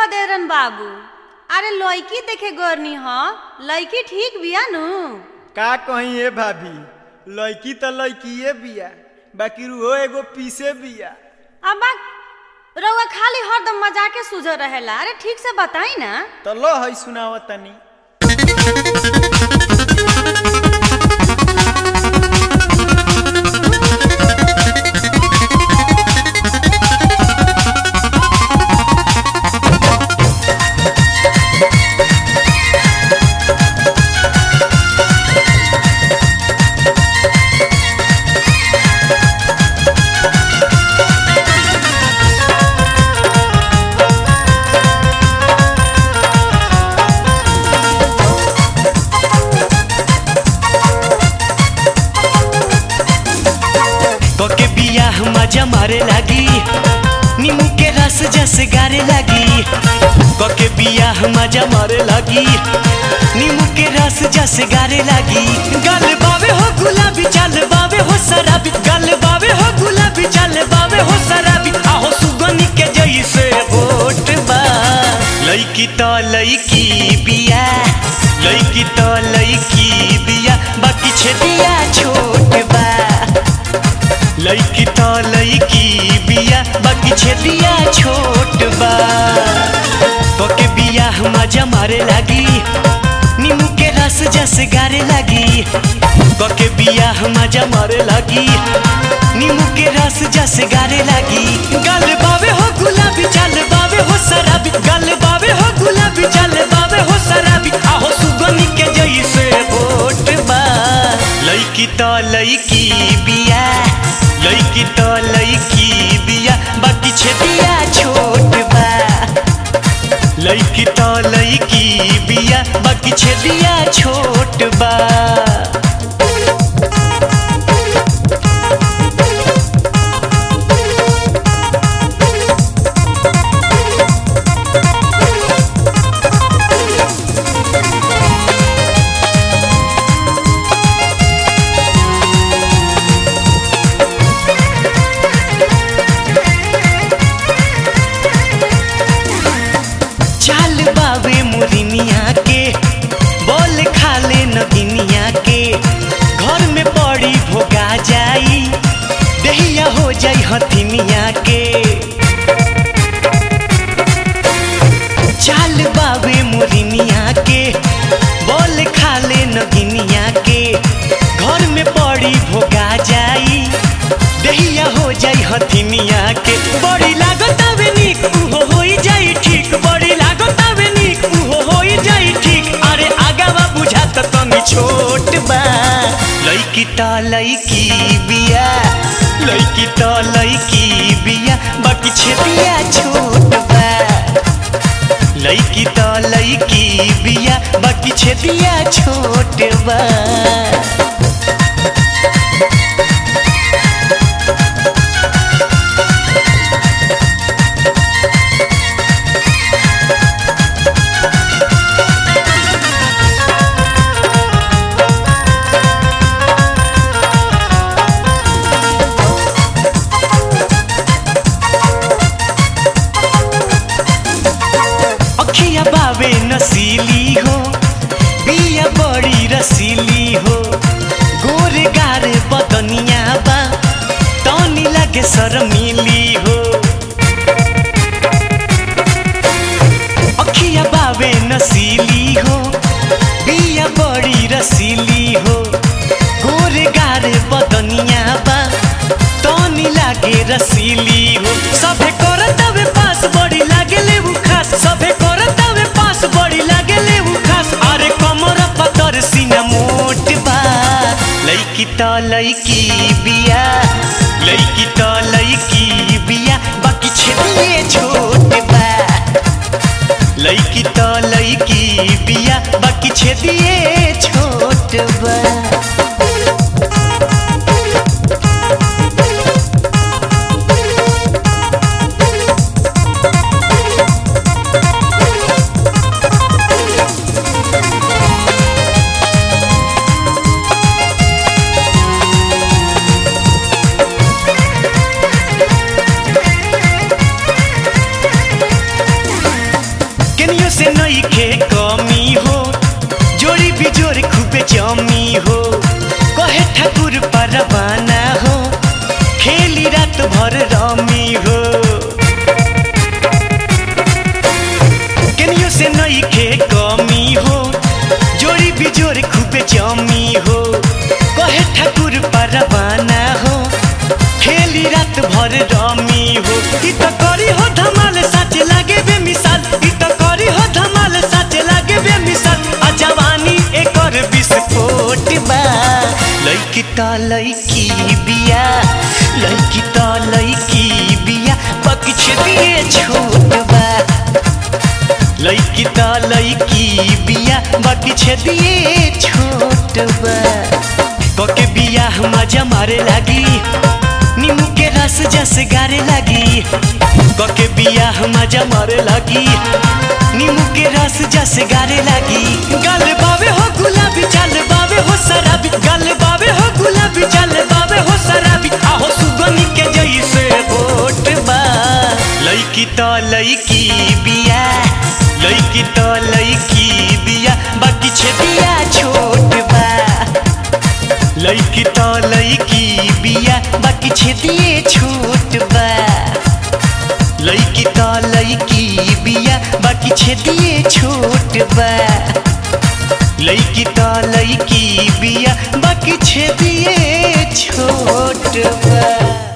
खदेरन बाबू अरे लड़की देखे गोरनी ह लड़की ठीक बिया नु का कहीं ए भाभी लड़की तो लड़कीए बिया बाकी रुहो एगो पीसे बिया अब रउआ खाली हरदम मजाके सुझ रहेला अरे ठीक से बताई ना तो लो है सुनाव तनी कोके बियाह मजा मारे लागी नीमू के रस जस गारे लागी कोके बियाह मजा मारे लागी नीमू के रस जस गारे लागी गल बावे हो गुलाबी चल बावे हो शराबी गल बावे हो गुलाबी चल बावे हो शराबी आहो सुगनी के जैसे होट बा लईकी तो लईकी बिया लईकी तो लईकी बिया बाकी छेदिया छोट बा लईकी तो लईकी बिया बाकी छेदिया छोट बा कोके बिया मजा मारे लागी नीमू के रस जस गारे लागी कोके बिया मजा मारे लागी नीमू के रस जस गारे लागी गल बावे हो गुलाबी चल बावे हो शराबी गल बावे हो गुलाबी चल बावे हो शराबी आहो सुगनी के जैसे होट बा लईकी तो लईकी बिया लईकी तो लईकी बिया बाकी छेदिया छोट बा लईकी तो लईकी बिया बाकी छेदिया छोट बा चाल बावे मुरिनिया के बोल खाले नगिनिया के घर में पड़ी भोगा जाई दहिया हो जाई हथिनिया के चाल बावे मुरिनिया के बोल खाले नगिनिया के घर में पड़ी भोगा जाई दहिया हो जाई हथिनिया के बड़ी लागत आवे निक उहो होई जाई ठीक बड़ी लागत आवे निक उहो होई जाई ठीक अरे आगावा बुझात तनी छोट बा लईकी ता लईकी बिया लईकी ता लईकी बिया बाकी छेदिया छोट बा लईकी ता लईकी बिया बाकी छेदिया छोट बा अखिया बावे नसीली हो बिया बड़ी रसीली हो से नईखे कमी हो जोड़ी बिजोड़ खूबे जमी हो कहे ठाकुर परवाना हो खेली रात भर रमी हो केनियो से नईखे कमी हो जोड़ी बिजोड़ खूबे जमी हो कहे ठाकुर परवाना हो खेली रात भर रमी हो ई त करी हो धमाल सच लागे बे मिसाल ई त करी हो धमाल सच लागे बे मिसाल आ जवानी एकर विस्फोट बा लइकी त लइकी बिया लइकी त लइकी बिया पक्ष दिए छोट बा लइकी त लइकी बिया बाकी छे दिए छोट बा कके बिया मजा मारे लागी नींबू के रस जस गारे लागी कके बिया मजा मारे लागी नींबू के रस जस गारे लागी गल बावे हो गुलाबी चल बावे हो शराबी गल बावे हो गुलाबी चल बावे हो शराबी आहो सुगनी के जैसे होट बा लइकी त लइकी बिया लइकी त लइकी बिया बाकी छे बिया छोट बा लइकी त लइकी बिया बाकी छे दिए छोट बा लइकी त लइकी बिया बाकी छे दिए छोट बा लइकी त लइकी बिया बाकी छे दिए छोट बा